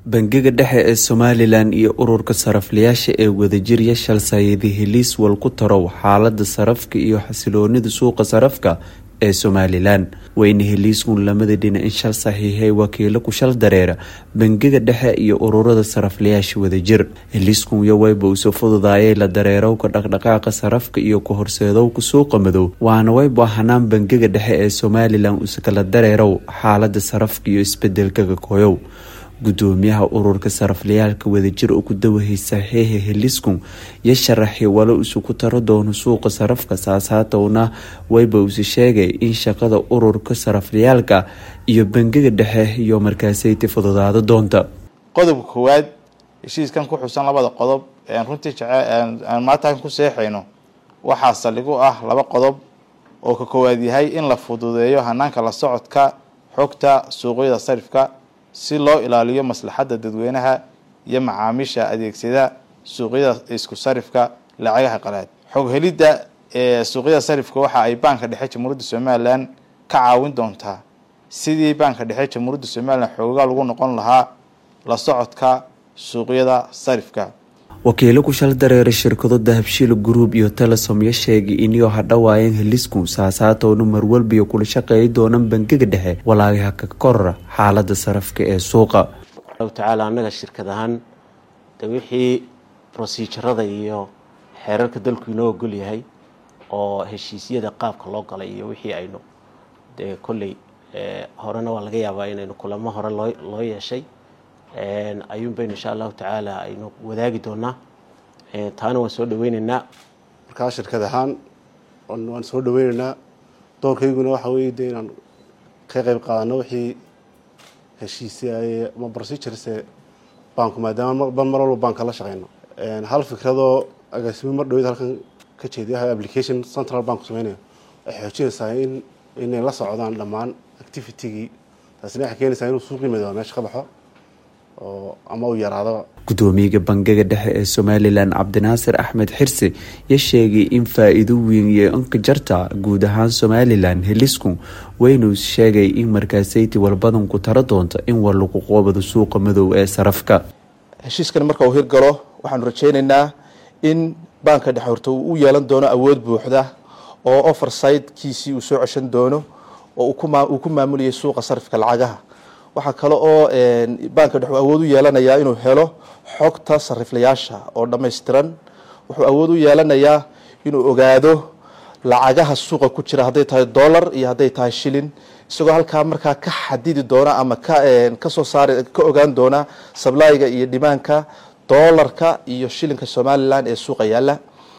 bangiga dhexe ee somalilan iyo ururka sariflayaasha ee wadajirya shalsayadi heliis wal ku tarow xaalada sarafka iyo xasiloonida suuqa sarafka ee somalilan weyne heliiskun lamada dhinac in shal saxiixay wakiilo ku shal dareera bangiga dhexe iyo ururada saraflayaasha wadajir heliiskun yowayba uso fududaayay la dareerowka dhaqdhaqaaqa sarafka iyo ka horseedowka suuqa madow waana wayba hanaan bangiga dhexe ee somalilan uskala dareerow xaalada sarafka iyo isbedelkaga koyow gudoomiyaha ururka saraflayaalka wadajir oo ku dawahey saxiixa heliskun yo sharaxi walo isuku taro doono suuqa sarafka saasaatowna wayba usi sheegay in shaqada ururka saraflayaalka iyo bangiga dhexe iyo markaasayti fududaado doonta qodobka koowaad heshiiskan ku xusan labada qodob ean runtii jecaan maantaan ku seexayno waxaa saldhig u ah laba qodob oo ka koowaad yahay in la fududeeyo hanaanka la socodka xogta suuqyada sarifka si loo ilaaliyo maslaxadda dadweynaha iyo macaamiisha adeegsada suuqyada isku sarifka lacagaha qalaad xog helidda ee suuqyada sarifka waxa ay baanka dhexe jamhuuriyadda somalilan ka caawin doontaa sidii baanka dhexe jamhuuriyadda somalilan xoogaa lagu noqon lahaa la socodka suuqyada sarifka wakiilo ku shal dareera shirkado dahabshiil group iyo telesom yo sheegay iniyoo hadhawaayeen heliskun saasaatowna marwalbiyo kula shaqeeyi doonaan bangiga dhexe walaagaha ka korora xaalada sarafka ee suuqa allahu tacaala annaga shirkad ahaan de wixii prosejarada iyo xeerarka dalku inoo ogol yahay oo heshiisyada qaabka loo galay iyo wixii aynu dee kolley horena waa laga yaabaa inaynu kulamo hore loo loo yeeshay ayuun baynu insha allahu tacaala aynu wadaagi doonaa taana waan soo dhaweyneynaa markaa shirkad ahaan waan soo dhaweyneynaa doorkayguna waxa weeye de inaan ka qeyb qaadano wixii heshiisay ama procedurese baanku maadaama mar walba baanka la shaqeyno hal fikradoo agaasimi mar dhawed halkan ka jeediya application central banku sameynayo waxay xoojinaysaa in inay la socdaan dhammaan activitygii taasina waxay keenaysaa inuu suuqii madooba meesha ka baxo oo ama uu yaraado gudoomiyaga bangiga dhexe ee somalilan cabdinaasir axmed xirsi yo sheegay in faa-iido weyn iyo inka jarta guud ahaan somalilan heliskun weynuu sheegay in markaasayti walbadanku taro doonta in war lagu qoobado suuqa madow ee sarafka heshiiskan marka uu hirgalo waxaanu rajeyneynaa in baanka dhexe horta uu u yeelan doono awood buuxda oo oversidekiisii uu soo ceshan doono oo uu ku maamulayay suuqa sarifka lacagaha waxaa kale oo baanka dhexe awood u yeelanayaa inuu helo xogta sariflayaasha oo dhammaystiran wuxuu awood u yeelanayaa inuu ogaado lacagaha suuqa ku jira hadday tahay dollar iyo hadday tahay shilin isagoo halkaa markaa ka xadidi doona ama ka kasoo saari ka ogaan doona sablayga iyo dhimaanka dollarka iyo shilinka somalilan ee suuqa yaalla